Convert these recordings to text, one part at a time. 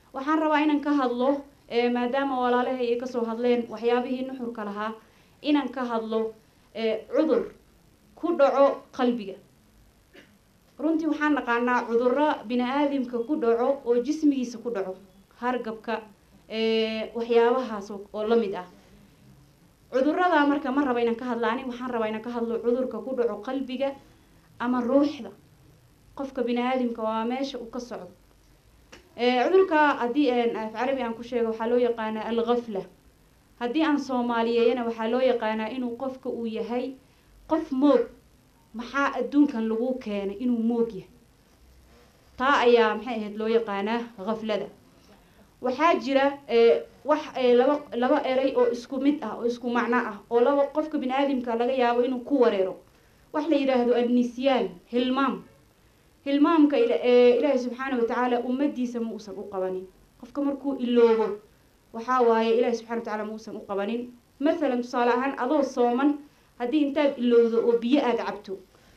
waxaan rabaa inaan ka hadlo maadaama walaalahay ay kasoo hadleen waxyaabihii nuxurka lahaa inaan ka hadlo cudur ku dhaco qalbiga runtii waxaan naqaanaa cudurro bini aadamka ku dhaco oo jismigiisa ku dhaco hargabka waxyaabahaas oo la mid ah cudurada marka ma raba inaan ka hadla ani waxaan rabaa inaan ka hadlo cudurka ku dhaco qalbiga ama ruuxda qofka bini aadamka waa meesha uu ka socdo cudurka haddii af carabi aan ku sheego waxaa loo yaqaanaa alghafla haddii aan soomaaliyeeyana waxaa loo yaqaanaa inuu qofka uu yahay qof moog maxaa adduunkan lagu keenay inuu moog yahay taa ayaa maxay ahayd loo yaqaanaa khaflada waxaa jira wax laba laba eray oo isku mid ah oo isku macno ah oo laba qofka bini aadamka laga yaabo inuu ku wareero wax la yidhaahdo annisyaan hilmaam hilmaamka ilaahay subxaana watacaala ummadiisa ma uusan u qabanin qofka markuu iloobo waxaa waaye ilaahay subxana watacaala ma uusan u qabanin mathalan tusaale ahaan adoo sooman haddii intaad ilowdo oo biyo aada cabto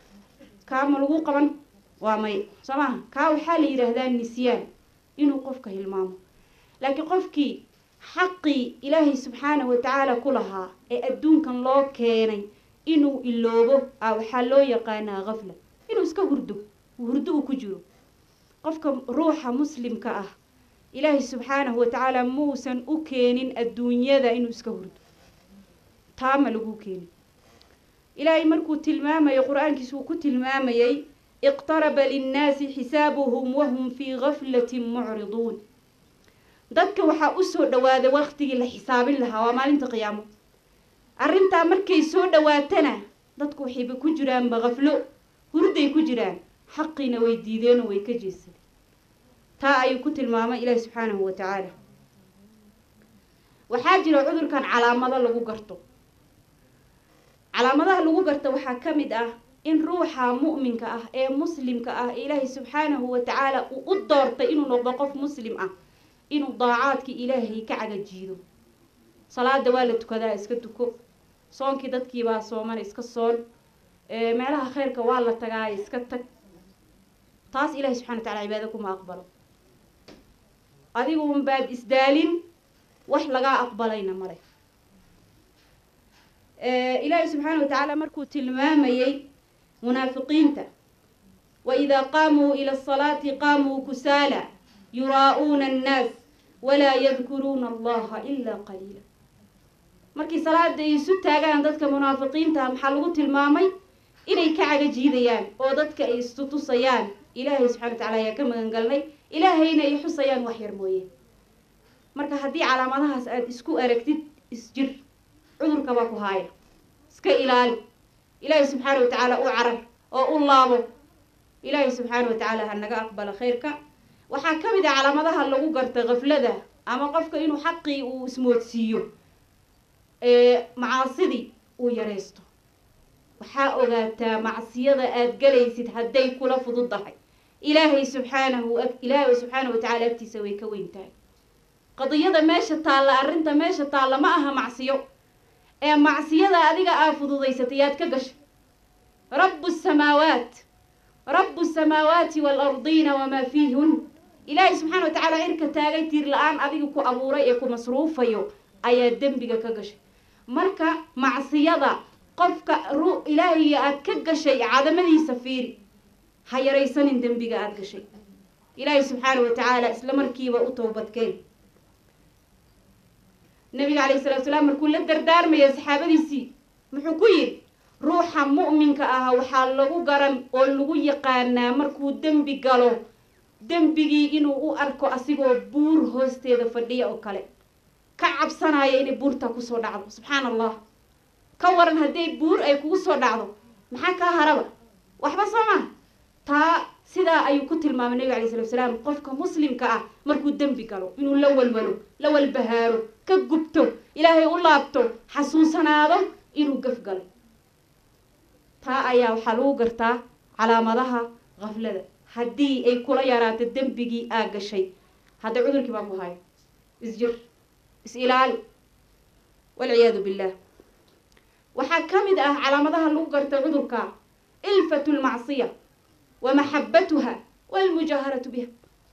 kaa ma lagu qaban waa may soo maha kaa waxaa la yidhaahdaa nisyaan inuu qofka hilmaamo laakiin qofkii xaqii ilaahay subxaana watacaala ku lahaa ee adduunkan loo keenay inuu iloobo a waxaa loo yaqaanaa khafla inuu iska hurdo hurdo uu ku jiro qofka ruuxa muslimka ah ilaahay subxaanahu watacaala muusan u keenin adduunyada inuu iska hurdo taama lagu keenin ilaahay markuu tilmaamayo qur-aankiisa uu ku tilmaamayay iqtaraba linnaasi xisaabuhum wahum fii gaflatin mucriduun dadka waxaa usoo dhawaaday waqtigii la xisaabin lahaa waa maalinta qiyaamo arrintaa markay soo dhawaatana dadku waxayba ku jiraanba kaflo hurday ku jiraan xaqiina way diideenoo way ka jeesadeen taa ayuu ku tilmaamay ilaahi subxaanahu wa tacaala waxaa jira cudurkan calaamado lagu garto calaamadaha lagu garto waxaa ka mid ah in ruuxa mu'minka ah ee muslimka ah ilaahay subxaanahu wa tacaala uu u doortay inuu noqdo qof muslim ah inuu daacaadkii ilaahay ka cagajiido salaada waa la tukadaa iska tuko soonkii dadkiibaa soomana iska soon meelaha khayrka waa la tagaa iska tag taas ilahay subxana wa tacala cibaado kuma aqbalo adigu unbaad isdaalin wax lagaa aqbalayna male ilaahay subxaana wa tacaala markuu tilmaamayey munaafiqiinta waidaa qaamuu ila asalaati qaamuu kusaala yuraa'uuna annaas walaa yadkuruuna allaha ilaa qaliila markii salaada ay isu taagaan dadka munaafiqiinta maxaa lagu tilmaamay inay ka cagajiidayaan oo dadka ay istutusayaan ilaahay subxana wa tacala ayaa ka magangalnay ilaahayna ay xusayaan wax yar mooye marka haddii calaamadahaas aada isku aragtid isjir cudurka baa ku haaya iska ilaali ilaahay subxaana wa tacaala u carar oo u laabo ilaahay subxaana wa tacaala ha naga aqbalo khayrka waxaa ka mid ah calaamadaha lagu garta kaflada ama qofka inuu xaqii uu ismoodsiiyo macaasidii uu yaraysto waxaa ogaataa macsiyada aada galaysid hadday kula fududdahay ilaahay subxaanahu ilaahay subxaana wa tacala agtiisa way ka weyn tahay qadiyada meesha taalla arrinta meesha taalla ma aha macsiyo ee macsiyada adiga aa fududaysatay yaad ka gashay rabbu samaawaat rabbu samaawaati waalardiina wamaa fiihun ilaahay subxaana wa tacaala cirka taagay tiir la-aan adiga ku abuuray ee ku masruufayo ayaa dembiga ka gashay marka macsiyada qofka ru ilaahiga aad ka gashay cadamadiisa fiiri ha yaraysanin dembiga aada gashay ilaahay subxaana wa tacaala isla markiiba u towbadkeen nabiga calayhi salatu salaam markuu la dardaarmaya saxaabadiisii muxuu ku yidhi ruuxa mu'minka ah waxaa lagu garan oo lagu yaqaanaa markuu dembi galo dembigii inuu u arko asigoo buur hoosteeda fadhiya oo kale ka cabsanaya inay buurta kusoo dhacdo subxaana allah ka waran hadday buur ay kugu soo dhacdo maxaa kaa haraba waxba soo maha taa sidaa ayuu ku tilmaamay nabiga alay salatu salaam qofka muslimka ah markuu dembi galo inuu la walwalo la walbahaaro ka gubto ilaahay u laabto xasuusanaado inuu gaf galay taa ayaa waxaa lagu gartaa calaamadaha kaflada haddii ay kula yaraato dembigii aa gashay hadda cudurkii baa ku hayo isjir is ilaali walciyaadu billah waxaa ka mid ah calaamadaha lagu garta cudurka ilfatu lmacsiya wa maxabatuha walmujaaharatu biha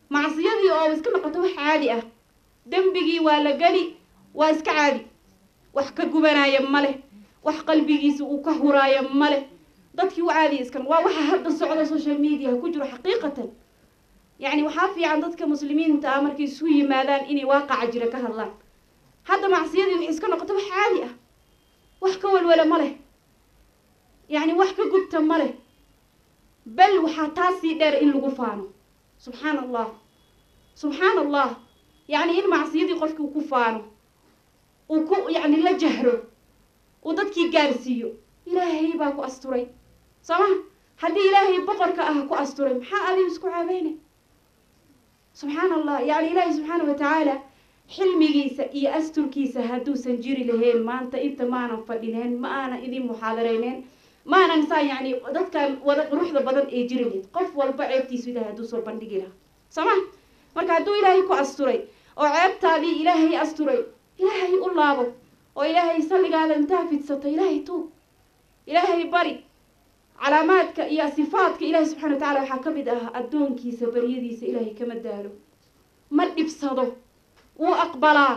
macsiyadii oo iska noqoto wax caadi ah dembigii waa la geli waa iska caadi wax ka gubanaya ma leh wax qalbigiisa uu ka huraayo ma leh dadkii u caadiya iskan waa waxa hadda socda social media ku jiro xaqiiqatan yacni waxaa fiican dadka muslimiinta ah markay isu yimaadaan inay waaqaca jira ka hadlaan hadda macsiyadii waxay iska noqoto wax caadi ah wax ka walwala ma leh yacni wax ka gubta ma leh bal waxaa taasii dheer in lagu faano subxaana allah subxaana allah yacni in macsiyadii qofkii uu ku faano uu ku yacni la jahro uu dadkii gaarsiiyo ilaahay baa ku asturay soo ma haddii ilaahay boqorka ah ku asturay maxaa adigu isku caabeynay subxaana allah yacni ilaahay subxaana wa tacaala xilmigiisa iyo asturkiisa hadduusan jiri lahayn maanta inta maanan fadhineen ma aanan idin muxaadarayneen ma aanan saa yacni dadkan wada quruxda badan ee jiri lahayd qof walba ceebtiisu ilahay hadduu soo bandhigi lahaa soo ma marka hadduu ilaahay ku asturay oo ceebtaadii ilaahay asturay ilaahay u laabo oo ilaahay salligaada intaa fidsato ilaahay tuub ilaahay bari calaamaadka iyo sifaadka ilaahay subxana wa tacala waxaa ka mid ah addoonkiisa baryadiisa ilaahay kama daalo ma dhibsado wuu aqbalaa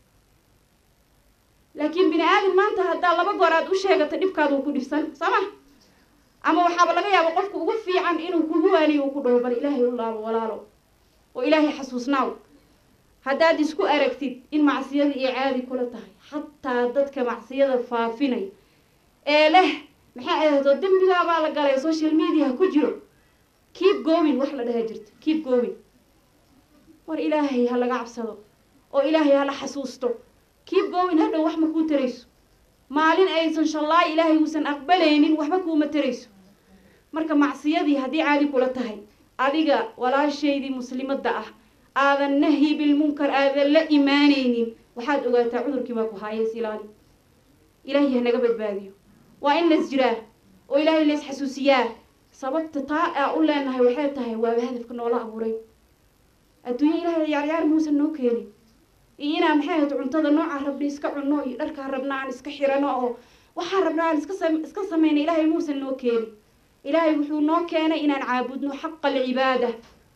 laakiin bini aadam maanta haddaa laba goor aad u sheegato dhibkaada uu ku dhibsan soo ma ama waxaaba laga yaaba qofka ugu fiican inuu kugu waaniyo uu ku dhaho bal ilaahay u laabo walaalo oo ilaahay xasuusnaaw haddaad isku aragtid in macsiyada iyo caadi kula tahay xataa dadka macsiyada faafinay ee leh maxaa ahdo dembigaabaa la galay social media ku jiro keep going wax la dhaha jirta keep going war ilaahay ha laga cabsado oo ilaahay ha la xasuusto keep going hadhow wax ma kuu tarayso maalin aysan shallaay ilaahay uusan aqbalaynin waxba kuuma tarayso marka macsiyadii haddii caadi kula tahay adiga walaashaydii muslimadda ah aadan nahyi bilmunkar aadan la imaanaynin waxaad ogaataa cudurkii baa ku haayees ilaali ilaahay hanaga badbaadiyo waa in las jiraa oo ilaahay lays xasuusiyaa sababta taa aa u leenahay waxay tahay waaba hadafka noola abuuray adduunya ilaahay ciyaaryaar muusan noo keenin iyo inaa maxay ahayd cuntada noocaa rabna iska cunno iyo dharkaa rabna aan iska xirano oo waxaa rabna aan iska sam iska samayna ilaahay muusan noo keenin ilaahay wuxuu noo keenay inaan caabudno xaqa alcibaada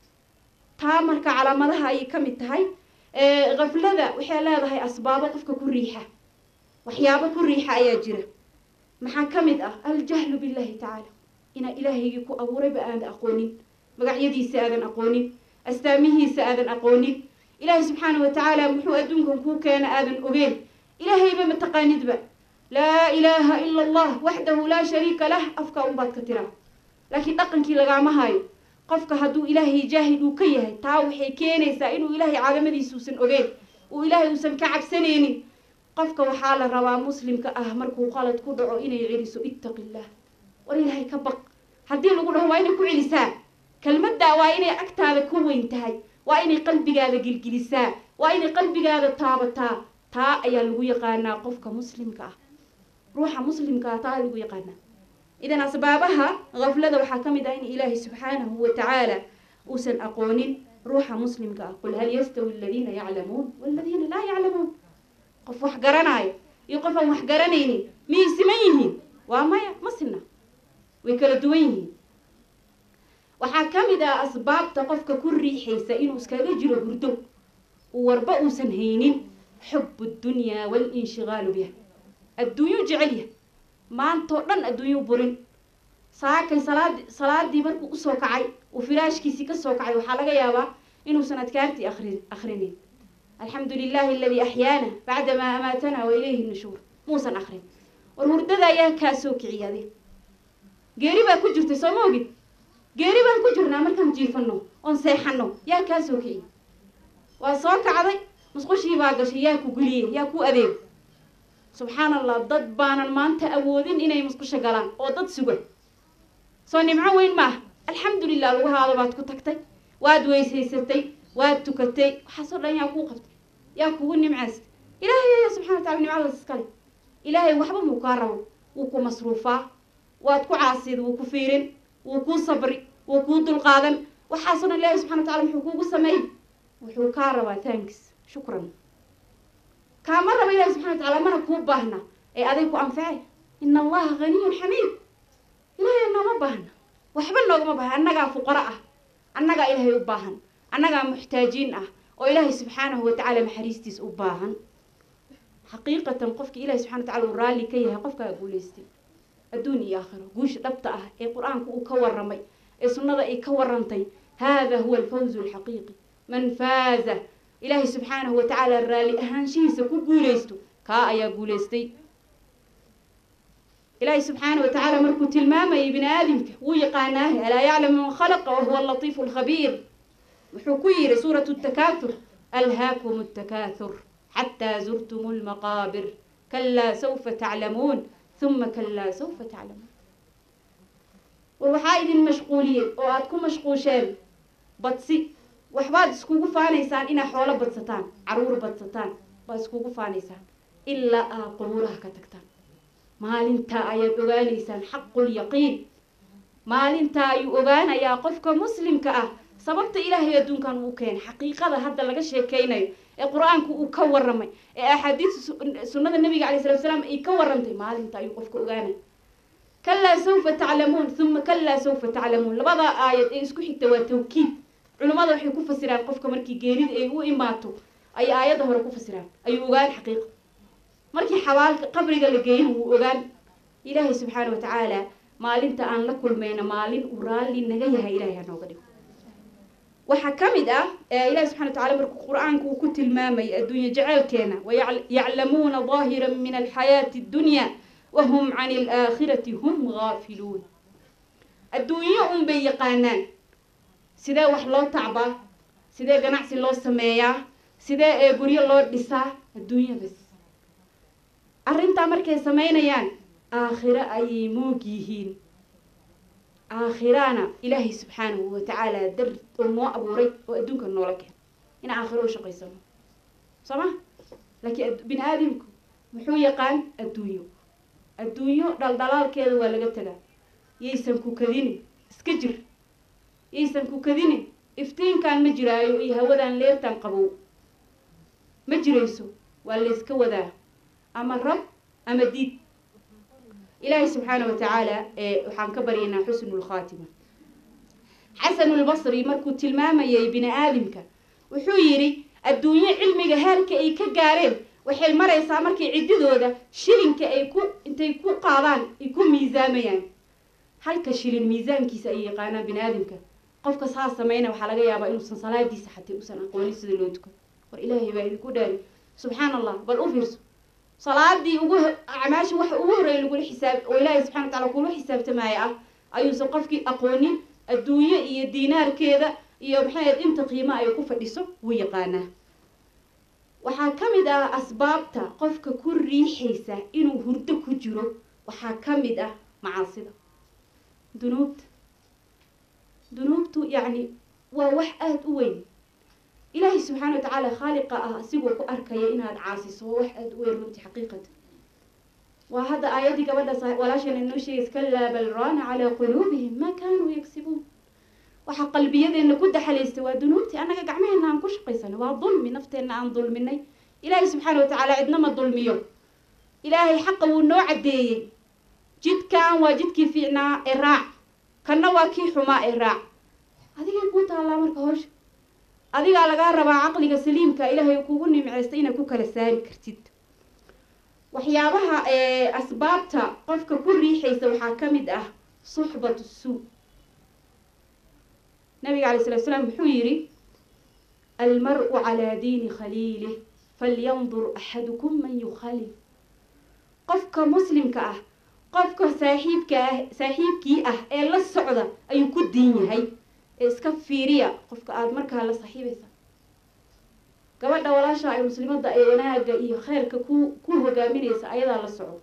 taa marka calaamadaha ayay ka mid tahay kaflada waxay leedahay asbaabo qofka ku riixa waxyaabo ku riixa ayaa jira maxaa ka mid ah aljahlu billahi tacaala inaa ilaahaygii ku abuurayba aadan aqoonin magacyadiisa aadan aqoonin astaamihiisa aadan aqoonin ilaahay subxaana wa tacaala muxuu adduunkan kuu keena aadan ogeen ilaahayba mataqaanidba laa ilaaha ila allah waxdahu laa shariika lah afka unbaad ka tiraa laakiin dhaqankii lagaama hayo qofka hadduu ilaahay jaahid uu ka yahay taa waxay keenaysaa inuu ilaahay caalamadiisa uusan ogeen uu ilaahay uusan ka cabsanaynin qofka waxaa la rabaa muslimka ah markuu qalad ku dhaco inay celiso ittaqi illah war ilaahay ka baq haddii lagu dhaho waa inay ku celisaa kelmaddaa waa inay agtaada ka weyn tahay waa inay qalbigaada gilgilisaa waa inay qalbigaada taabataa taa ayaa lagu yaqaanaa qofka muslimka ah ruuxa muslimka ah taa lagu yaqaanaa idan asbaabaha kaflada waxaa ka mid ah in ilaahay subxaanahu wa tacaala uusan aqoonin ruuxa muslimka ah qul hal yastawi aladiina yaclamuun waladiina laa yaclamuun qof wax garanaayo iyo qof aan wax garanaynin miyay siman yihiin waa maya ma sinna way kala duwan yihiin waxaa ka mid ah asbaabta qofka ku riixaysa inuu iskaga jiro hurdo uu warba uusan haynin xubu dunyaa walinshigaalu biha adduunyuu jecel yahay maantoo dhan adduunyuu burin saakay salaadi salaadii markuu usoo kacay uu firaashkiisii kasoo kacay waxaa laga yaabaa inuusan adkaartii akri akrinin alxamdu lilahi aladii axyaana bacdamaa amaatana wa ilayhi nushuur muusan akrin war hurdada ayaa kaa soo kiciya adi geeri baa ku jirtay soo ma ogid geeri baan ku jirnaa markaan jiifano oon seexano yaa kaa soo kiciya waa soo kacday musqushii baa gashay yaa ku guliyey yaa ku adeeg subxaan allah dad baanan maanta awoodin inay musqusho galaan oo dad sugan soo nimco weyn maaha alxamdulilah lagu haado baad ku tagtay waad weysaysatay waad tukatay waxaasoo dhan yaa kuu qabtay yaa kugu nimcaystay ilaahay ayaa subxana wa tacala nimcadaas iskale ilaahay waxba muu kaa rabo wuu ku masruufaa waad ku caasiid wuu ku fiirin wuu kuu sabri wuu kuu dulqaadan waxaasoo dhan ilaahay subxana wa tacala muxuu kuugu sameeyey wuxuu kaa rabaa thanks shukran kaama raba ilahi subxana wa tacala mana kuu baahna ee aday ku anfacay ina allaha haniyun xamiid ilaahay nooma baahna waxba noogama baahna annagaa fuqaro ah annagaa ilaahay u baahan annagaa muxtaajiin ah oo ilaahay subxaanahu watacaala naxariistiis u baahan xaqiiqatan qofkii ilahay subxana watacala uu raalli ka yahay qofkaa guulaystay adduun iyo aakhiro guusha dhabta ah ee qur-aanku uu ka warramay ee sunnada ay ka warrantay hada huwa alfawzu alxaqiiqi man faaza ilaahay subxaanahu watacaala raalli ahaanshihiisa ku guulaysto kaa ayaa guulaystay ilaahay subxaanahu watacaala markuu tilmaamayay bini aadamka wuu yaqaanaahe alaa yaclamu man khalaqa wahuwa alatiifu alkhabiir wuxuu ku yidhi suuratu takaathur alhaakum الtakaathur xataa zurtum lmaqaabir kalaa sawfa taclamuun uma kalaa sawfa taclamuun war waxaa idin mashquuliyey oo aada ku mashquusheen badsi waxbaad iskugu faanaysaan inaad xoolo badsataan caruur badsataan baad iskugu faanaysaan ilaa aa qubuuraha ka tagtaan maalintaa ayaad ogaanaysaan xaqulyaqiin maalintaa ayuu ogaanayaa qofka muslimka ah sababta ilaahay adduunkan uu keenay xaqiiqada hadda laga sheekeynayo ee qur-aanku uu ka warramay ee axaadiis sunnada nabiga calay salatu salaam ay ka warrantay maalinta ayuu qofka ogaanay kalaa sawfa taclamuun uma kalaa sawfa taclamuun labadaa aayad ee isku xigta waa tawkiid culimmada waxay ku fasiraan qofka markii geerida ay u imaato ay aayadda hore ku fasiraan ayuu ogaan xaqiiqa markii xabaalka qabriga la geeyana wuu ogaan ilaahay subxaana watacaala maalinta aan la kulmayna maalin uu raalli naga yahay ilahay ha nooga dhigo waxaa ka mid ah ilahi subxana watacala markuu qur-aanku uu ku tilmaamay adduunye jeceelkeena wayaclamuuna daahira min alxayaati addunya wahum can alaakhirati hum gaafiluun adduunyo un bay yaqaanaan sidee wax loo tacbaa sidee ganacsi loo sameeyaa sidee ee guryo loo dhisaa adduunya bas arrintaa markay samaynayaan aakhiro ayay moog yihiin aakhirana ilaahay subxaanahu watacaala dar oo noo abuuray oo adduunka noola keen in aakhiro u shaqaysano soo ma laakiin bini aadamku muxuu yaqaan adduunyo adduunyo dhaldhalaalkeeda waa laga tagaa yaysan ku kadinin iska jir yaysan ku kadinin iftiinkan ma jiraayo iyo hawadan leertan qabow ma jirayso waa layska wadaa ama rab ama diid ilaahay subxaana watacaala waxaan ka baryaynaa xusnu lkhaatima xasanu lbasri markuu tilmaamayay bini aadamka wuxuu yidhi adduunyo cilmiga heerka ay ka gaareen waxay maraysaa markay ciddidooda shilinka ay ku intay ku qaadaan ay ku miisaamayaan halka shilin miisaankiisa ay yaqaanaan bini aadamka qofka saa sameyna waxaa laga yaabaa inuusan salaadiisa xatay usan aqoonin sida loo tukan war ilaahay baa idinku dhaari subxaan allah bal u fiirso salaadii ugu acmaasha waxa ugu horreeya lagula xisaab oo ilaahay subxana wa tacala kula xisaabtamaya ah ayuusan qofkii aqoonin adduunyo iyo diinaarkeeda iyo maxay inta qiimo ay ku fadhiso wuu yaqaanaa waxaa ka mid ah asbaabta qofka ku riixaysa inuu hurdo ku jiro waxaa ka mid ah macaasida dunuubta dunuubtu yacni waa wax aada u weyn ilaahay subxaana wa tacaala khaaliqa ah asigoo ku arkaya inaad caasiso waa wax aada u weyn runtii xaqiiqatan waa hadda aayaddii gabadhaas walaashana inoo sheegaysa kalaa bal raana calaa quluubihim maa kaanuu yagsibuun waxaa qalbiyadeenna ku daxalaystay waa dunuubtii annaga gacmaheenna aan ku shaqaysanay waa dulmi nafteenna aan dulminay ilaahay subxaana wa tacaala cidna ma dulmiyo ilaahay xaqa wuu noo caddeeyey jidkan waa jidkii fiicnaa ee raac kanna waa kii xumaa ee raac adigay kuu taallaa marka howsha adigaa lagaa rabaa caqliga saliimka ilaahay kugu nimceystay inaad ku kala saari kartid waxyaabaha asbaabta qofka ku riixaysa waxaa ka mid ah suxbatu suu nabiga calay salatu slaam wuxuu yidhi almar-u calaa diini khaliilih falyandur axadukum man yukhalil qofka muslimka ah qofka saaxiibka ah saaxiibkii ah ee la socda ayuu ku diin yahay ee iska fiiriya qofka aada markaa la saaxiibaysa gabadha walaasha ay muslimadda ee wanaaga iyo kheyrka ku ku hogaaminaysa ayadaa la socdo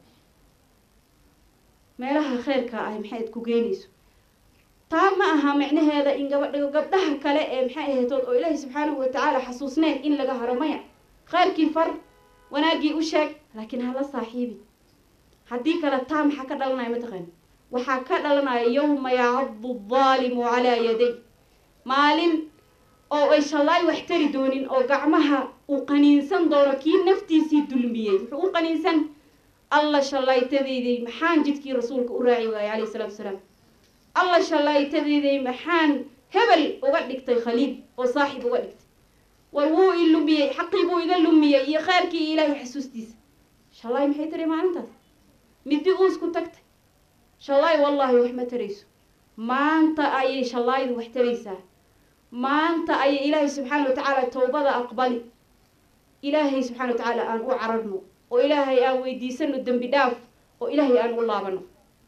meelaha kheyrka ah maxayd ku geynayso taa ma aha micnaheeda in gabadha gabdhaha kale ee maxay ahaytood oo ilaahay subxaanahu watacaala xasuusneen in laga haro maya kheyrkii far wanaaggii u sheeg laakiin hala saaxiibi haddii kale taa maxaa ka dhalanaya mataqaani waxaa ka dhalanaya yawma yacadu daalimu calaa yaday maalin oo ay shallaay wax tari doonin oo gacmaha uu qaniinsan doono kii naftiisii dulmiyey muxuu u qaniinsan alla shallaytadeyday maxaan jidkii rasuulka u raaci waayay calayhi salatu wasalaam alla shallaytadeyday maxaan hebel uga dhigtay khaliil oo saaxib uga dhigtay war wuu i lumiyey xaqii buu iga lumiyey iyo kheyrkii iyo ilaahay xasuustiisa shallaay maxay tiri maalintaas midi uusku tagtay shallaay wallaahi wax ma tarayso maanta ayay shallaaydu wax taraysaa maanta ayay ilaahay subxaana wa tacaala towbada aqbali ilaahay subxana wa tacaala aan u cararno oo ilaahay aan weydiisano dembi dhaaf oo ilaahay aan u laabano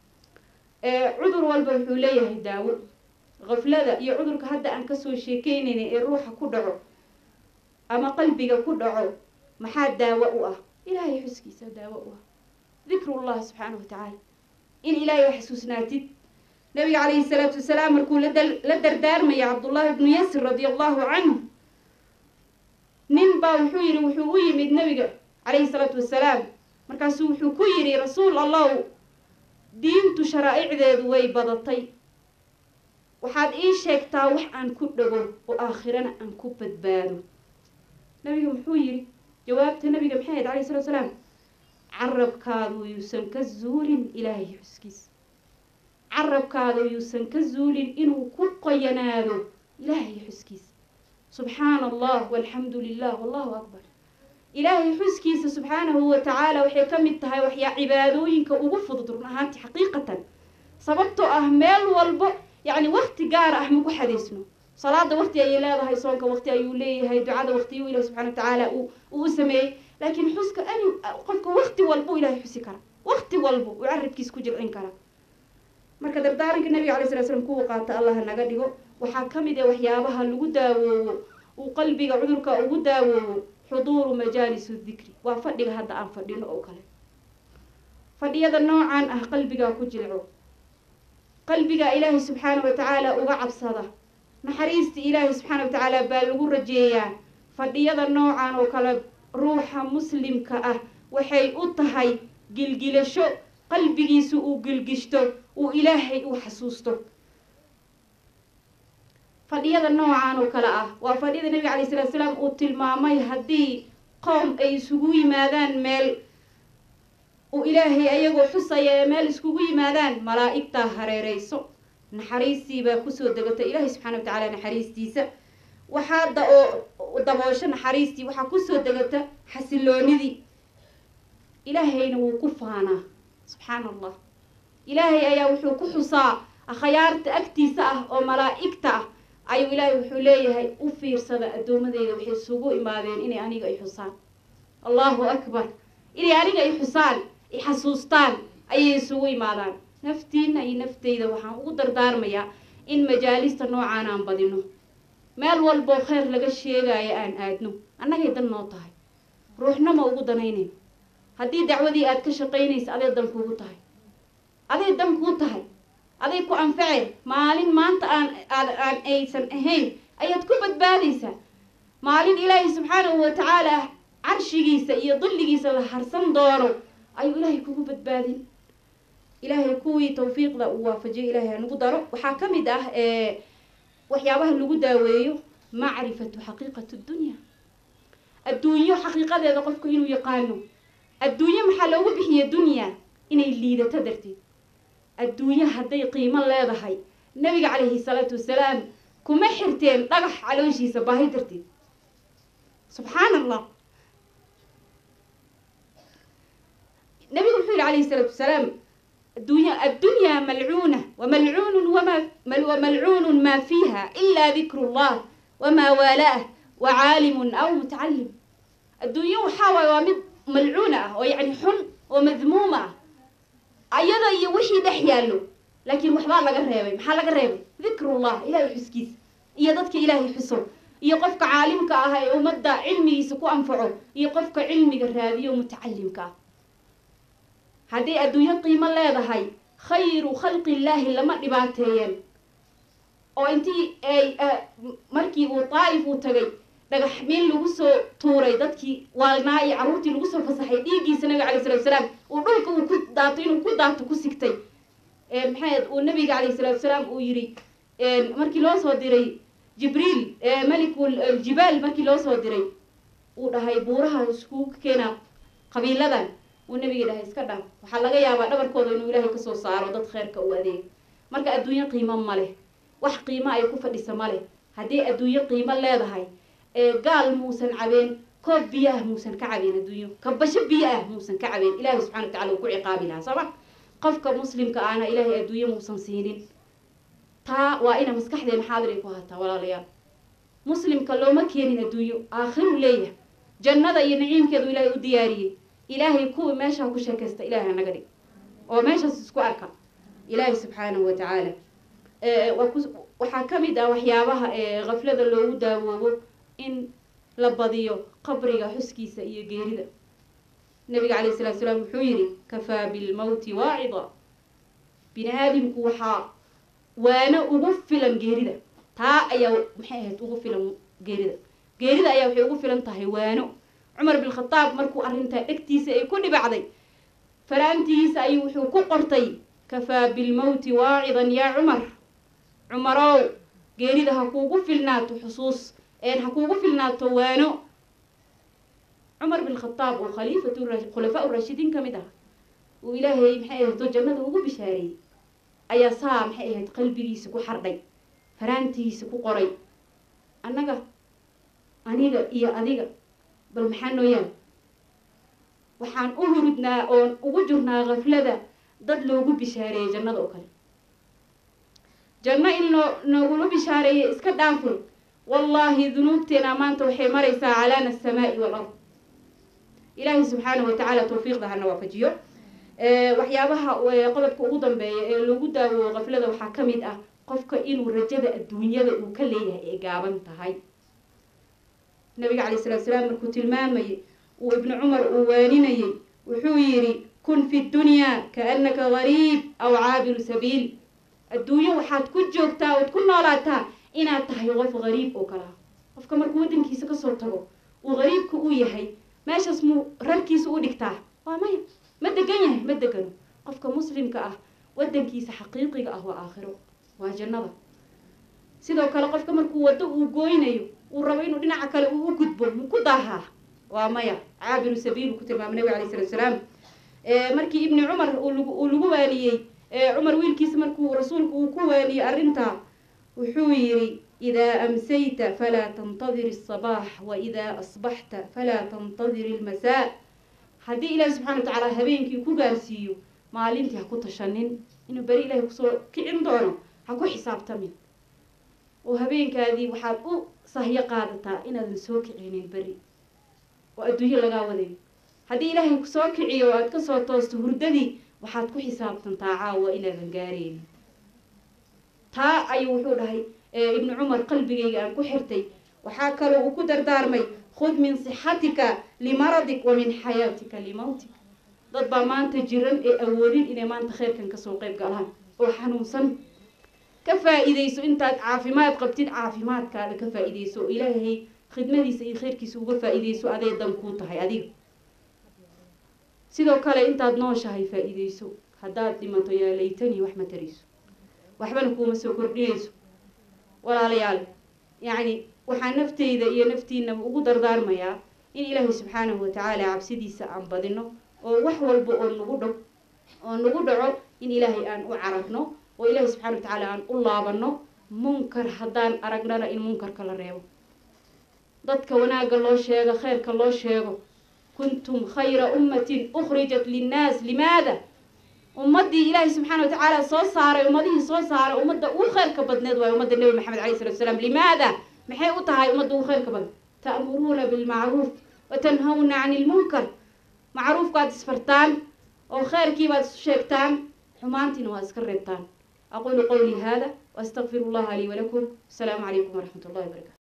cudur walba wuxuu leeyahay daawo kaflada iyo cudurka hadda aan kasoo sheekeynayna ee ruuxa ku dhaco ama qalbiga ku dhaco maxaa daawo u ah ilaahay xuskiisa daawo u ah dikrullahi subxaana wa tacaala in ilaahay xasuusnaatid nabiga calayhi salaatu wasalaam markuu la dardaarmaya cabdullahi ibnu yasir radia allahu canhu nin baa wuxuu yidhi wuxuu u yimid nabiga calayhi salaatu wasalaam markaasuu wuxuu ku yidhi rasuul allahu diintu sharaa'icdeedu way badatay waxaad ii sheegtaa wax aan ku dhago oo aakhirana aan ku badbaado nabiga muxuu yidhi jawaabta nabiga maxay ahayd calayhi salatu wasalaam carabkaadu yuusan ka zuulin ilaahay xuskiisa carabkaadu yuusan ka zuulin inuu ku qoyanaado ilaahay xuskiisa subxaana allah walxamdu lilah wallahu akbar ilaahay xuskiisa subxaanahu wa tacaala waxay ka mid tahay waxyaa cibaadooyinka ugu fudud run ahaanti xaqiiqatan sababtoo ah meel walbo yacni wakti gaara ah maku xadaysno salaada wakti ayay leedahay soonka wakti ayuu leeyahay ducada waktiyuu ilahi subxana wa tacaala uu u sameeyey laakiin xuska ani qofka wakti walbuu ilahay xusi kara wakti walbo uu carabkiisa ku jilcin kara marka dardaaranka nabiga alay sala slam kuwa qaata allaha naga dhigo waxaa ka mid ah waxyaabaha lagu daawoowo uu qalbiga cudurka ugu daawoowo xuduuru majaalis dikri waa fadhiga hadda aan fadhino oo kale fadhiyada noocan ah qalbigaa ku jilco qalbiga ilaahay subxaana wa tacaala uga cabsada naxariista ilaahay subxaana wa tacaala baa lagu rajeeyaa fadhiyada noocan oo kale ruuxa muslimka ah waxay u tahay gilgilasho qalbigiisu uu gilgishto uu ilaahay u xasuusto fadhiyada noocan oo kale ah waa fadhiyada nabiga calay salatu salaam uu tilmaamay haddii qoom ay isugu yimaadaan meel uu ilaahay ayagoo xusaya ee meel iskugu yimaadaan malaa'igtaa hareereyso naxariistii baa kusoo degata ilaahay subxana wa tacaala naxariistiisa waxaa da oo daboosho naxariistii waxaa kusoo degata xasiloonidii ilaahayna wuu ku faanaa subxaana allah ilaahay ayaa wuxuu ku xusaa akhyaarta agtiisa ah oo malaa'igta ah ayuu ilaahay wuxuu leeyahay u fiirsada addoomadeyda waxay isugu imaadeen inay aniga i xusaan allahu akbar inay aniga i xusaan i xasuustaan ayay isugu imaadaan naftiina iyo nafteyda waxaan ugu dardaarmayaa in majaalista noocaan aan badino meel walboo kheyr laga sheegaayo aan aadno annagay dan noo tahay ruuxnama ugu danaynayno haddii dacwadii aad ka shaqaynaysa aday dan kuugu tahay aday dan kuu tahay aday ku anfaceen maalin maanta aan aad aan aysan ahayn ayaad ku badbaadaysaa maalin ilaahay subxaanahu wa tacaala carshigiisa iyo dilligiisa la harsan doono ayuu ilaahay kugu badbaadin ilaahay kuwii tawfiiqda uu waafajiyo ilaahay hanagu daro waxaa ka mid ah waxyaabaha lagu daaweeyo macrifatu xaqiiqati dunya adduunyo xaqiiqadeeda qofku inuu yaqaano adduunyo maxaa loogu bixiya dunya inay liidato darteed adduunyo hadday qiimo leedahay nabiga calayhi salaatu wasalaam kuma xirteen dhagax calooshiisa baahi darteed subxaan allah nabigu wuxuu yihi calayhi salaatu wasalaam addunya addunyaa malcuuna wamalcuunun wama wamalcuunun maa fiiha ilaa dikru llah wamaa waalaah wa caalimun aw mutacalim adduunyo waxaa waaye waa mid malcuuna ah oo yacni xun oo madmuuma ah ayada iyo wixii dhex yaallo laakiin waxbaa laga reebay maxaa laga reebay dikrullah ilaahay xuskiisa iyo dadka ilaahay xuso iyo qofka caalimka ah ee ummadda cilmigiisa ku anfaco iyo qofka cilmiga raadiyo mutacalimka ah hadday adduunyo qiimo leedahay khayru khalqi illaahi lama dhibaateeyeen oo intii ay markii uu daa'if uu tagay dhagax miin lagu soo tuuray dadkii waalnaa iyo carruurtii lagu soo fasaxay dhiiggiisa nabiga calay salatu salaam uu dhulka uu ku daato inuu ku daato ku sigtay maxayd uu nabiga calayh salatu salaam uu yidhi markii loo soo diray jibriil malikul jibaal markii loo soo diray uu dhahay buuraha iskugu keenaa qabiiladan uu nabiga dhahay iska dhaaf waxaa laga yaabaa dhabarkooda inuu ilaahay kasoo saaro dad kheyrka u adeeg marka adduunyo qiimo ma leh wax qiimo ay ku fadhisa male haddii adduunyo qiimo leedahay ee gaal muusan cabeen koob biyo ah muusan ka cabeen adduunyo kabasho biyo ah muusan ka cabeen ilaahay subxana wa tacala uu ku ciqaabi lahaa sooma qofka muslimka ahna ilaahay adduunyo muusan siinin taa waa ina maskaxdeena xaadir ay ku hataa walaalayaal muslimka looma keenin adduunyo aakhiru leeyahay jannada iyo naciimkeedu ilaahay u diyaariyey ilaahay kuwii meeshaa ku sheekaysta ilaahay naga dhig oo meeshaas isku arka ilaahay subxaanahu wa tacaala waxaa ka mid ah waxyaabaha khaflada loogu daawoobo in la badiyo qabriga xuskiisa iyo geerida nabiga calayh salatu salaam wuxuu yidhi kafaa bilmowti waacida bini aadamku waxaa waano ugu filan geerida taa ayaa maxay ahayd ugu filan geerida geerida ayaa waxay ugu filan tahay waano cumar bin khataab markuu arrintaa dhegtiisa ay ku dhibacday faraantigiisa ayuu wuxuu ku qortay kafaa bilmowti waacidan yaa cumar cumarow geerida ha kuugu filnaato xusuus een ha kuugu filnaato waano cumar bin khataab oo khaliifatu khulafaa urashidiin ka mid ah uu ilaahay maxay ahayto jannada ugu bishaareeyey ayaa saa maxay ahayd qalbigiisa ku xardhay faraantigiisa ku qoray annaga aniga iyo adiga bal maxaa noo yaal waxaan u hurudnaa oon ugu jirnaa khaflada dad loogu bishaareeyey jannada oo kale janno in loo noogula bishaareeyey iska dhaafin wallaahi dunuubteena maanta waxay maraysaa calaana asamaa'i walard ilaahay subxaanahu watacaala tawfiiqda hana waafajiyo waxyaabaha qodobka ugu dambeeya ee lagu daawoo khaflada waxaa ka mid ah qofka inuu rajada adduunyada uu ka leeyahay ay gaaban tahay nabiga calay salatu salaam markuu tilmaamayay uu ibnu cumar uu waaninayay wuxuu yidhi kun fi dunyaa kaannaka gariib aw caabiru sabiil adduunyo waxaad ku joogtaa ood ku noolaataa inaad tahay qof gariib oo kale ah qofka markuu waddankiisa kasoo tago uu gariibka u yahay meeshaas muu rarkiisa u dhigtaa waa maya ma degan yahay ma degano qofka muslimka ah waddankiisa xaqiiqiga ah waa aakhiro waa jannada sidoo kale qofka markuu waddo uu gooynayo uu rabo inuu dhinaca kale uu u gudbo mu ku daahaa waa maya caabiru sabiil uu ku tilmaamay nabiga alayh salatu salaam markii ibni cumar uu lagu waaniyey cumar wiilkiisa markuu rasuulku uu ku waaniyey arrintaa wuxuu yidhi idaa amsayta falaa tantadir الصabaax waidaa asbaxta falaa tantadir اlmasaa haddii ilaahi subxana wa tacaala habeenkii ku gaarsiiyo maalintii ha ku tashanin inuu beri ilaahay kusoo kicin doono ha ku xisaabtamin oo habeenkaadii waxaad u sahyo qaadataa inaadan soo kicinin beri oo adduunyo lagaa wadayo haddii ilaahay kusoo kiciyo oo aad kasoo toosto hurdadii waxaad ku xisaabtantaa caawa inaadan gaaraynin taa ayuu wuxuu dhahay ibnu cumar qalbigayga aan ku xirtay waxaa kaloo uu ku dardaarmay khud min sixatika limaradik wa min xayaatika limawtik dad baa maanta jiran ee awoodin inay maanta khayrkan kasoo qayb galaan oo xanuunsan ka faa-iideyso intaad caafimaad qabtid caafimaadkaada ka faa-iideyso oo ilaahay khidmadiisa iyo khayrkiisa uga faa-iideyso aday dan kuu tahay adiga sidoo kale intaad nooshahay faa-iideyso haddaad dhimato yaa laytanii wax ma tarayso waxbana kuuma soo kordhinayso walaalayaal yacni waxaa nafteyda iyo naftiinaba ugu dardaarmayaa in ilaahay subxaanahu watacaala cabsidiisa aan badino oo wax walba oo nagu dho oo nagu dhaco in ilaahay aan u cararno oo ilaahay subxana wa tacaala aan u laabano munkar haddaan aragnana in munkarka la reebo dadka wanaagga loo sheego khayrka loo sheego kuntum khayra ummatin ukhrijat linnaas limaada ummaddii ilaahay subxaana wa tacaala soo saaray ummadihii soo saaray ummadda ugu khayrka badneed waayo ummadda nebi maxamed alayh salatu salaam limaada maxay u tahay ummadda ugu khayrka badan ta'muruuna bilmacruuf wa tanhawna cani ilmunkar macruufkaad isfartaan oo khayrkii baad isu sheegtaan xumaantiina waa iska reebtaan aqulu qawlii hada waastaqfiru llaha lii walakum asalaamu calaykum waraxmat ullahi wabarakatu